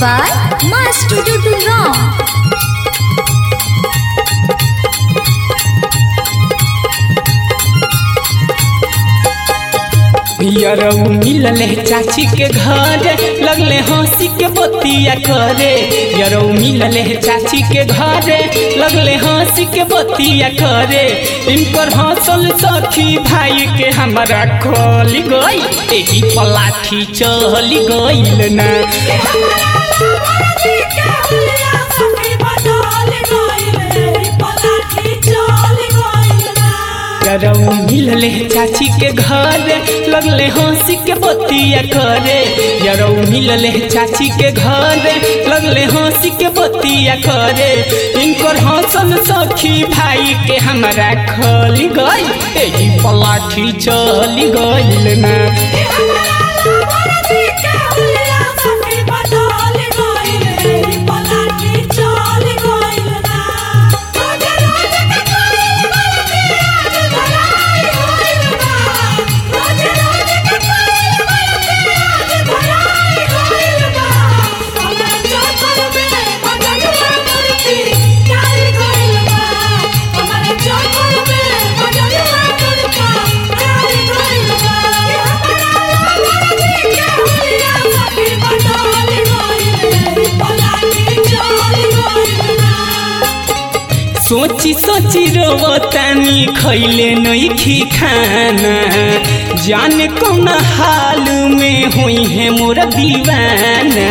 by My Studio Durand. यरऊ मिलले चाची के घर लगले हंसी के बतिया करे यरऊ मिलले चाची के घर लगले हंसी के बतिया करे इनकर हंसल सखी भाई के हमारा खोल गई एही पलाठी चल गईल ना यरऊ मिलले चाची के घर लगले हंसी के बतिया करे यरऊ मिलले चाची के घर लगले हंसी के बतिया करे इनकर हंसल सखी भाई के हमारा खल गई एही पलाठी चल गईल ना सोची सोची रोवतानी खैले नइखी खाना जाने कौन हाल में हुई है मोर दीवाना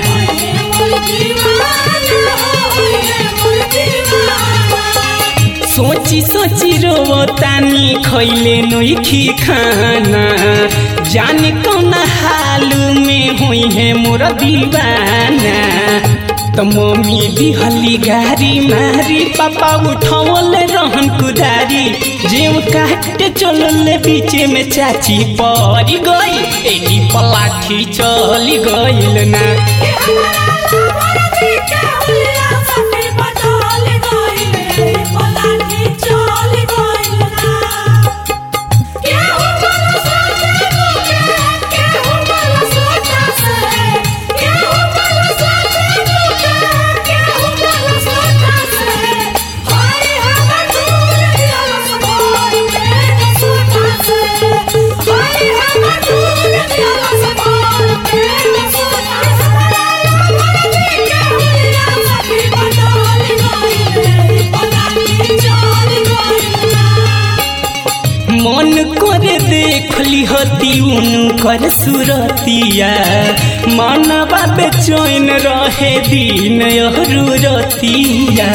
सोची सोची रोवतानी खैले नइखी खाना जाने कौन हाल में हुई है मोर दीवाना त मम्मी दिहली गारी मारी पापा उठौल रहन कुदारी जेव काटे चलल बीचे में चाची परी गई एही पलाठी चली गईल ना मन करे देखली हती उनकर सुरतिया मनवा बेचैन रहे दिन यहरू रतिया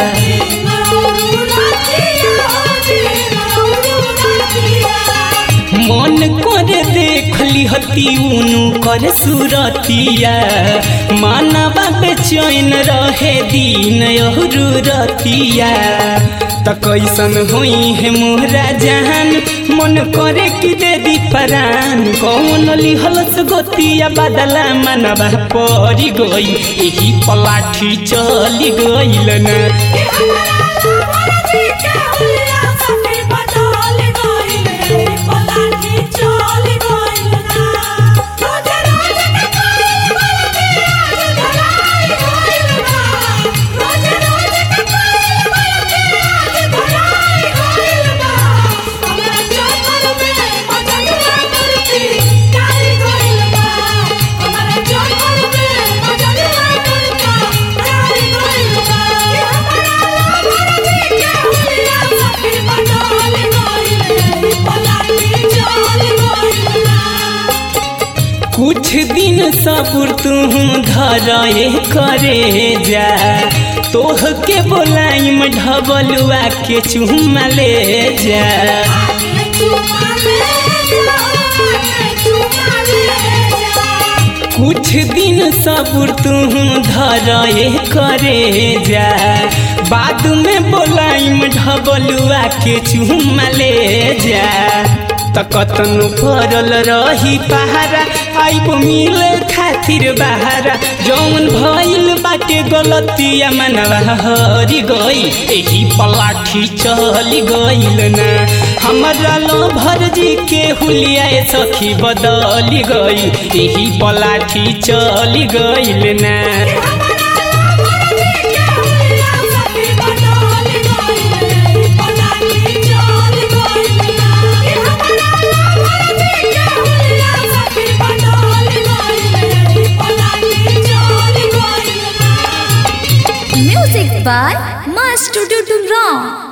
मन करे देखली हती उनकर सुरतिया मनवा बेचैन रहे दिन यहरू रतिया त कैसन होई है मोरा जान मन करे कि दे दी परान कौन लिहलस गोतिया बदला मनवा परी गई एही पलाठी चली गईल ना कुछ दिन सबुर तू धरे करे जा तोह के बोलाइम ढबलुआ के चुमा ले जा कुछ दिन सबुर तू धरे करे जा बाद में बोलाइम ढबलुआ के चुमा ले जा त कतनु परल रही पहारा आइब मिले खातिर बहारा जौन भइल बाटे गलतिया मनवा हरि गई एही पलाठी चली गइल ना हमरा लोभर जी के हुलिया सखी बदली गई एही पलाठी चली गइल ना Music by Master Dudum Ram.